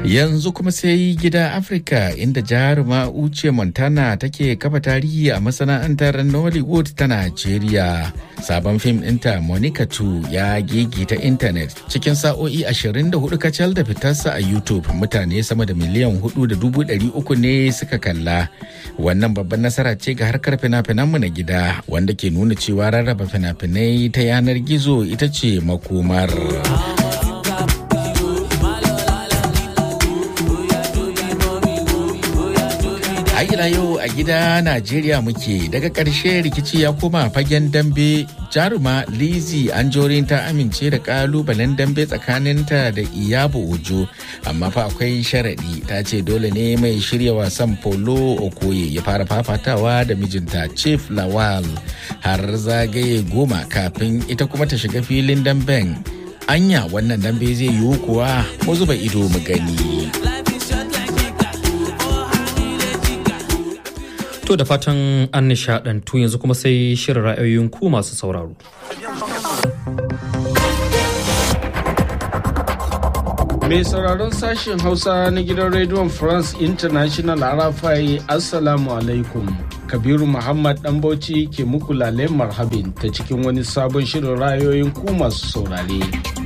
Yanzu kuma sai gida Afirka inda jaruma Uche Montana take kafa tarihi a masana'antar Nollywood ta Najeriya. Sabon fim ɗinta Monica 2 ya ta intanet cikin sa'o'i 24 kacal da fitarsa a YouTube mutane sama da miliyan 4.300 ne suka kalla. Wannan babban nasara ce ga harkar fina-finanmu na gida wanda ke nuna cewa rarraba fina-finai ta yanar gizo ita ce makomar. a ila yau a gida najeriya muke daga ƙarshe rikici ya koma fagen dambe jaruma lizi anjorin ta amince da ƙalubalen dambe tsakaninta da iyabo ojo amma fa akwai sharaɗi ta ce dole ne mai shirya wasan polo okoye ya fara fafatawa da mijinta chief lawal har zagaye goma kafin ita kuma ta shiga filin damben anya wannan dambe zai yiwu kuwa mu zuba ido mu gani. To da fatan an nishaɗantu yanzu kuma sai shirin ra'ayoyin ku masu sauraro. Mai sauraron sashen Hausa na gidan rediyon France International Arafai Assalamu alaikum. Kabiru Muhammad Bauchi ke muku lale marhabin ta cikin wani sabon shirin ra'ayoyin ku masu saurare.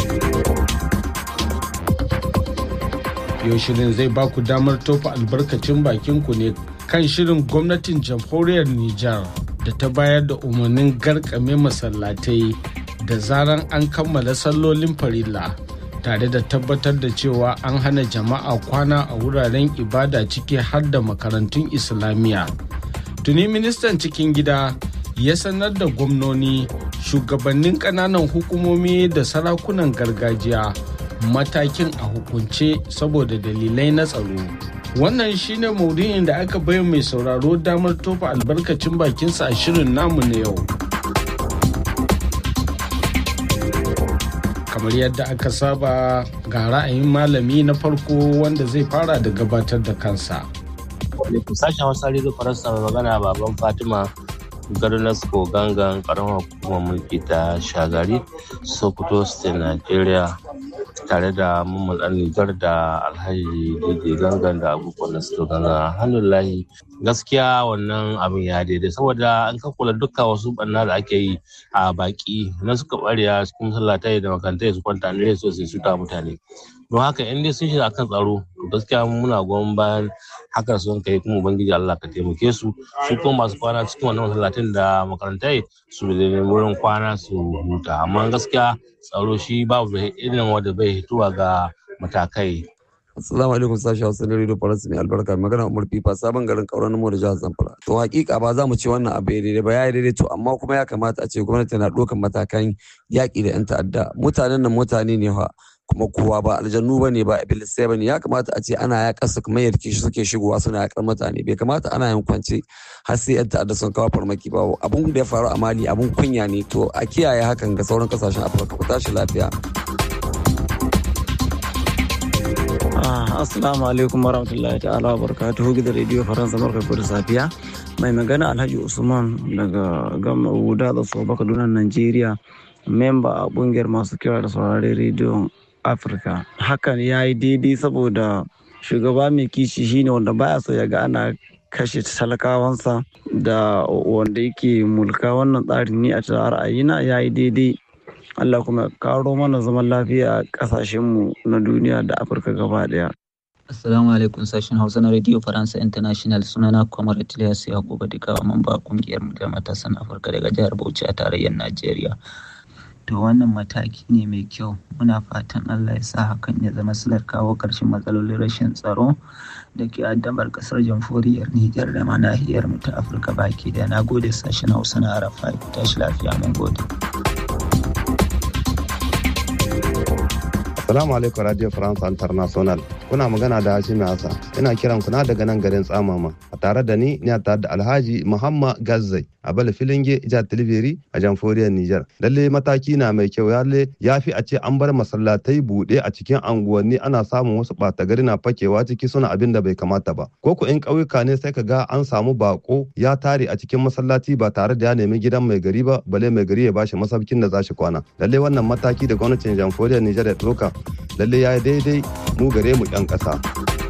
Yau shirin zai baku damar tofa albarkacin bakin ku ne kan shirin gwamnatin jamhuriyar Nijar da ta bayar da umarnin garkame masallatai da zaran an kammala sallolin farilla tare da tabbatar da cewa an hana jama'a kwana a wuraren ibada ciki har da makarantun islamiyya. Tuni ministan cikin gida ya sanar da gwamnoni shugabannin ƙananan hukumomi da sarakunan gargajiya matakin a hukunce saboda dalilai na tsaro. Wannan shine maudu'in da aka bai mai sauraro damar tofa albarkacin bakinsa a shirin namu na yau. Kamar yadda aka saba ga ra'ayin malami na farko wanda zai fara da gabatar da kansa. Sashen Hausa Rizo Faransa mai magana baban Fatima Garnasko gangan karamar hukumar mulki ta Shagari, Sokoto State, Nigeria. tare da mamman dan Nijar da Alhaji Dede Gangan da abubuwan da su ganga alhamdulillahi gaskiya wannan abin ya daidai saboda an ka kula dukka wasu banna da ake yi a baki na suka barya cikin sallatai da makarantai su kwanta ne so su suka mutane don haka in dai sun shiga akan tsaro to gaskiya muna goyon bayan haka sun kai kuma ubangiji Allah ka taimake su su kuma masu kwana cikin wannan masallatin da makarantai su da wurin kwana su huta amma gaskiya tsaro shi babu irin wanda bai hituwa ga matakai Assalamu alaikum sashi Hausa na Radio Faransa mai albarka magana Umar Fifa sabon garin Kauran Namo da jihar Zamfara. To hakika ba za mu ce wannan abu ya daidai ba ya daidai to amma kuma ya kamata a ce gwamnati na ɗaukar matakan yaƙi da 'yan ta'adda. Mutanen nan mutane ne fa kuma kowa ba aljannu ba ne ba ibilisai ba ne ya kamata a ce ana ya kasa kuma yadda shi suke shigowa suna yaƙar mutane bai kamata ana yin kwance har sai 'yan ta'adda sun kawo farmaki ba abun da ya faru a Mali abun kunya ne to a kiyaye hakan ga sauran kasashen Afirka ku tashi lafiya. Assalamu alaikum warahmatullahi ta'ala wa barakatuhu gidan rediyo Faransa barka da safiya. Mai magana Alhaji Usman daga gama Wuda da Soba Kaduna Najeriya. Memba a kungiyar masu kira da saurare rediyon Afirka. Hakan ya yi daidai saboda shugaba mai kishi shine wanda baya so ya ga ana kashe talakawansa da wanda yake mulka wannan tsarin ni a ra'ayina ya yi daidai Allah kuma karo mana zaman lafiya a kasashenmu na duniya da Afirka gaba daya. Assalamu alaikum sashen Hausa na Radio Faransa International sunana Kwamar Ilyas Yakubu Dikawa mamba kungiyar da matasan Afirka daga jihar Bauchi a tarayyar Najeriya. To wannan mataki ne mai kyau muna fatan Allah ya sa hakan ya zama silar kawo ƙarshen matsalolin rashin tsaro da ke addabar ƙasar jamhuriyar Nijar da ma nahiyar mu ta Afirka baki da na gode sashen Hausa na Arafa ku tashi lafiya mun gode. Assalamu alaikum Radio France International. Kuna magana da Hashim Hassan. Ina kiran kuna daga nan garin Tsamama. A tare da ni, ni tare da Alhaji Muhammad Gazzai. A Bala Filinge, Jihar Tilbiri a Jamhuriyar Nijar. Lalle mataki na mai kyau yalle ya fi a ce an bar masallatai buɗe a cikin anguwanni ana samun wasu ɓata gari na fakewa ciki suna abin da bai kamata ba. Ko ku in ƙauyuka ne sai ka ga an samu bako ya tare a cikin masallaci ba tare da ya nemi gidan mai gari ba, bale mai gari ya bashi masaukin da za shi kwana. Lalle wannan mataki da gwamnatin Jamhuriyar Nijar ya ɗauka lalle ya yi daidai mu gare mu 'yan ƙasa.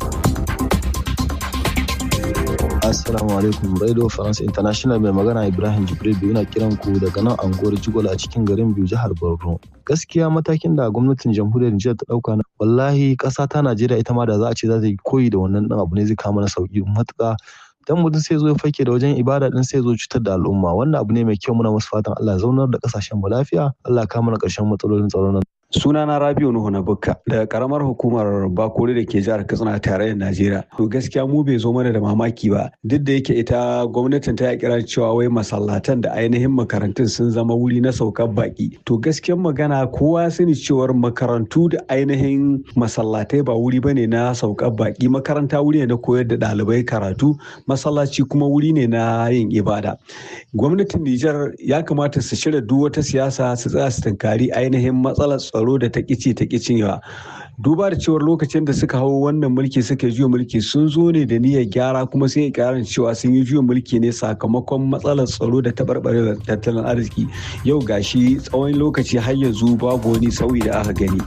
Assalamu alaikum Radio France International mai magana Ibrahim Jibril biyu na kiran ku daga nan anguwar Jigola a cikin garin biyu jihar Borno. Gaskiya matakin da gwamnatin jamhuriyar Nijar ta dauka na wallahi ƙasa ta Najeriya ita ma da za a ce za ta yi koyi da wannan dan abu ne zai kama na sauki matuƙa dan mutum sai zo ya fake da wajen ibada din sai zo cutar da al'umma wannan abu ne mai kyau muna musu fatan Allah ya zaunar da kasashen mu lafiya Allah ya kama na ƙarshen matsalolin tsaron nan sunana rabiu nuhu na bukka daga karamar hukumar bakori da ke jihar katsina tarayyar najeriya to gaskiya mu bai zo mana da mamaki ba duk da yake ita gwamnatin ta kira cewa wai masallatan da ainihin makarantun sun zama wuri na saukar baki to gaskiyar magana kowa sani cewar makarantu da ainihin masallatai ba wuri bane na saukar baki makaranta wuri ne na koyar da ɗalibai karatu masallaci kuma wuri ne na yin ibada gwamnatin nijar ya kamata su shirya duk wata siyasa su tsaya su tunkari ainihin matsalar tsaro da ta ƙici ta yawa duba da cewar lokacin da suka hau wannan mulki suka juya mulki sun zo ne da niyyar gyara kuma sun yi ƙarin cewa sun yi juya mulki ne sakamakon matsalar tsaro da taɓarɓarewar tattalin arziki yau gashi tsawon lokaci har yanzu babu wani sauyi da aka gani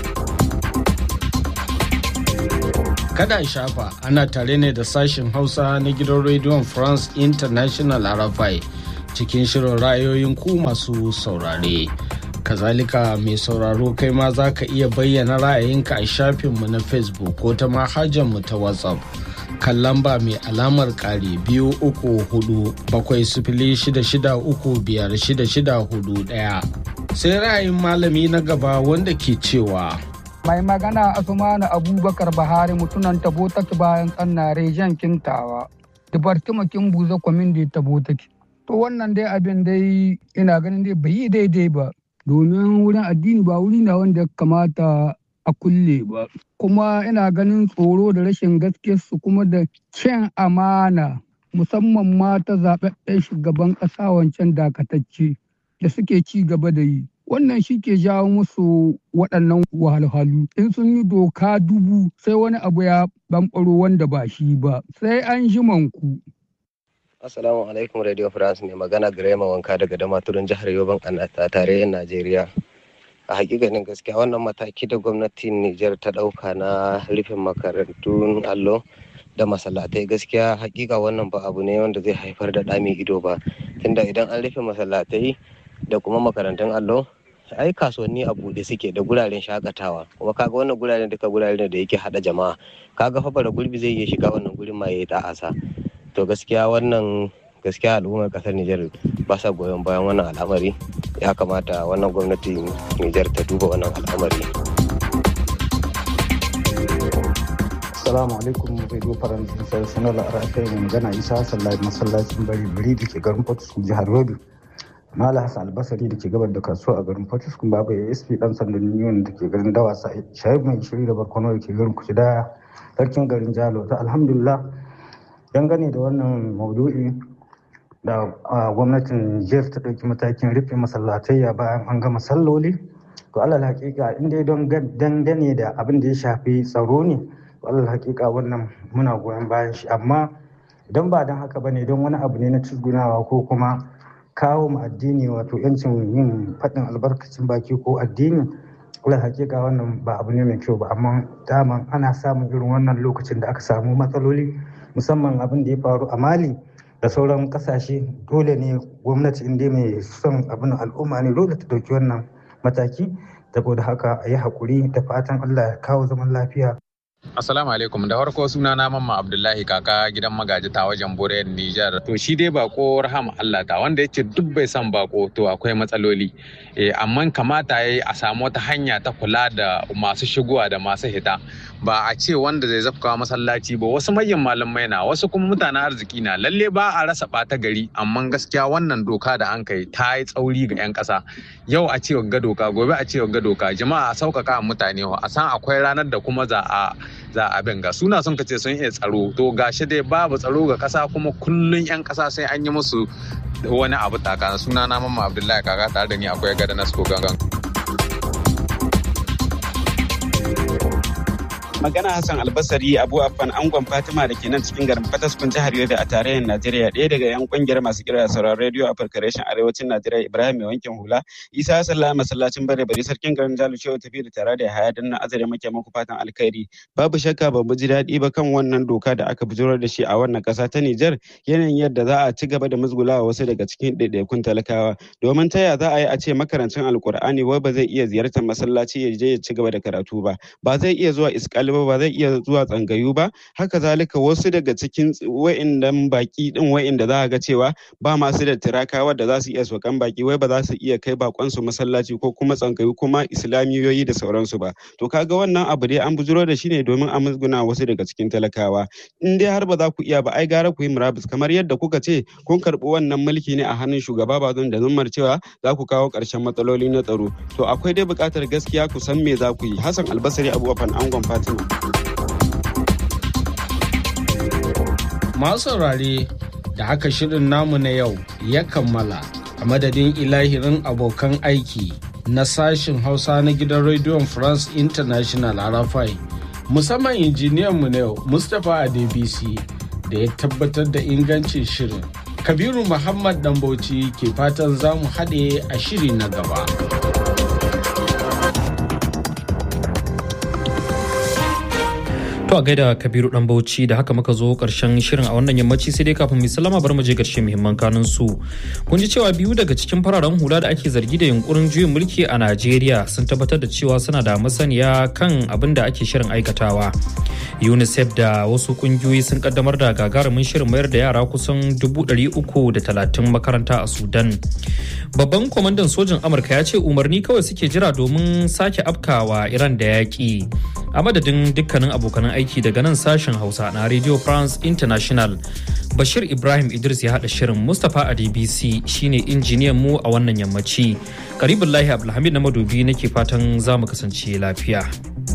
Kada shafa ana tare ne da sashen Hausa na gidan rediyon France International RFI cikin shirin ra'ayoyin ku masu saurare. Kazalika mai sauraro kai ma za ka iya bayyana ra'ayinka a shafinmu na Facebook ko ta mu ta WhatsApp. Kan lamba mai alamar ƙari biyu uku hudu bakwai sifili shida shida uku biyar shida shida hudu ɗaya. Sai ra'ayin malami na gaba wanda ke cewa mai magana asumana abubakar bahari mutunan tabo take bayan tsannare jan kintawa dibartimakin buza kwamin da tabo take to wannan dai abin dai ina ganin dai bai yi daidai ba domin wurin addini ba wuri na wanda ya kamata a kulle ba kuma ina ganin tsoro da rashin su kuma da cin amana musamman ma ta zaɓaɓɓen shugaban ƙasa wancan dakatacce da suke ci gaba da yi wannan shi ke jawo musu waɗannan wahalhalu in sun yi doka dubu sai wani abu ya ɓamɓaro wanda ba shi ba sai an ji manku. Assalamu alaikum Radio France mai magana Grema Wanka daga Damaturin jihar Yoban a tarayyar Najeriya. A hakikanin gaskiya wannan mataki da gwamnatin Nijar ta ɗauka na rufin makarantun allo da masallatai gaskiya hakika wannan ba abu ne wanda zai haifar da ɗami ido ba tunda idan an rufe masallatai da kuma makarantun allo ai kasuwanni a buɗe suke da guraren shakatawa kuma kaga wannan guraren duka guraren da yake hada jama'a kaga fa bara gurbi zai iya shiga wannan gurin ma yayi ta'asa to gaskiya wannan gaskiya al'ummar kasar Nijar ba sa goyon bayan wannan al'amari ya kamata wannan gwamnati Nijar ta duba wannan al'amari Assalamu alaikum Radio Faransa International RFI mai magana Isa Sallahi masallacin bari bari da ke garin Port jihar Yobe. Mala Hassan Albasari da ke gabar da kasuwa a garin Fortiskun Babu ASP dan sandan Union da ke garin Dawasa Shaib mai shiri da Barkono da ke garin Kucida sarkin garin Jalo ta alhamdulillah dangane da wannan maudu'i da gwamnatin Niger ta ɗauki matakin rufe masallatai bayan an gama salloli to alal hakika in dai don dangane da abin da ya shafi tsaro ne to alal hakika wannan muna goyon bayan shi amma idan ba don haka bane don wani abu ne na cizgunawa ko kuma kawo mu addini wato yancin yin faɗin albarkacin baki ko addini alal hakika wannan ba abu ne mai kyau ba amma daman ana samun irin wannan lokacin da aka samu matsaloli musamman abin da ya faru a mali da sauran kasashe dole ne gwamnati inda mai son abin al'umma ne dole ta dauki wannan mataki saboda haka a yi haƙuri da fatan allah ya kawo zaman lafiya Assalamu alaikum da farko suna na mamma Abdullahi kaka gidan magaji ta wajen Borel Niger. To shi dai bako rahama Allah ta wanda yake duk bai san bako to akwai matsaloli. Eh, amma kamata yayi a samu wata hanya ta kula da masu shigowa da masu hita. Ba a ce wanda zai zafka masallaci ba wasu manyan malamai na wasu kuma mutanen arziki na lalle ba a rasa ɓata gari amma gaskiya wannan doka da an kai ta yi tsauri ga 'yan ƙasa. Yau a ce ga doka gobe a ce ga doka jama'a a sauƙaƙa mutane a san akwai ranar da kuma za a za a benga suna son kace sun iya tsaro to gashi dai babu tsaro ga kasa kuma kullun yan kasa sai an yi musu wani abu taka suna na mamma abdullahi kaka tare da ni akwai gada nasko gangan magana Hassan Albasari Abu Affan Angon Fatima da ke nan cikin garin Fataskun jihar Yobe a tarayyar Najeriya ɗaya daga yan kungiyar masu kira sauran rediyo Afirka reshen arewacin Najeriya Ibrahim mai wankin hula Isa Sallah masallacin bare bare sarkin garin Jalu Shehu tafi da tare da haya dan azare muke muku fatan alkhairi babu shakka ba mu ji daɗi ba kan wannan doka da aka bijirar da shi a wannan ƙasa ta Nijar yanayin yadda za a ci gaba da musgulawa wasu daga cikin ɗaiɗaikun talakawa domin ta ya za a yi a ce makarancin alkur'ani wai ba zai iya ziyartar masallaci ya je ya ci gaba da karatu ba ba zai iya zuwa iskali ba ba zai iya zuwa tsangayu ba haka zalika wasu daga cikin wa'indan baki din wa'inda za a ga cewa ba masu da tiraka wadda za su iya sokan baki wai ba za su iya kai bakon su masallaci ko kuma tsangayu kuma islamiyoyi da sauransu ba to kaga wannan abu dai an bujuro da shi ne domin a musguna wasu daga cikin talakawa in dai har ba za ku iya ba ai gara ku yi murabus kamar yadda kuka ce kun karɓi wannan mulki ne a hannun shugaba ba da zummar cewa za ku kawo ƙarshen matsaloli na tsaro to akwai dai buƙatar gaskiya ku san me za ku yi hassan albasari abubakar angon fatima masu saurare da haka shirin namu na yau ya kammala a madadin ilahirin abokan aiki na sashin hausa na gidan rediyon france international arafai musamman injiniyanmu na yau mustapha adebisi da ya tabbatar da ingancin shirin kabiru muhammad dambauci ke fatan za mu haɗe a shiri na gaba To a gaida Kabiru dan Bauchi da haka muka zo karshen shirin a wannan yammaci sai dai kafin mu sallama bar mu je karshe muhimman kanun su. Kun ji cewa biyu daga cikin fararen hula da ake zargi da yunkurin juyin mulki a Najeriya sun tabbatar da cewa suna da masaniya kan abin da ake shirin aikatawa. UNICEF da wasu kungiyoyi sun kaddamar da gagarumin shirin mayar da yara kusan 330 makaranta a Sudan. Babban kwamandan sojin Amurka ya ce umarni kawai suke jira domin sake afkawa Iran da yaƙi. A madadin dukkanin abokanan aiki daga nan sashen Hausa na Radio France International. Bashir Ibrahim Idris ya haɗa shirin Mustapha a DBC shine injiniyan mu a wannan yammaci. Karibin Lahi Abdulhamid na Madobi nake fatan za mu kasance lafiya.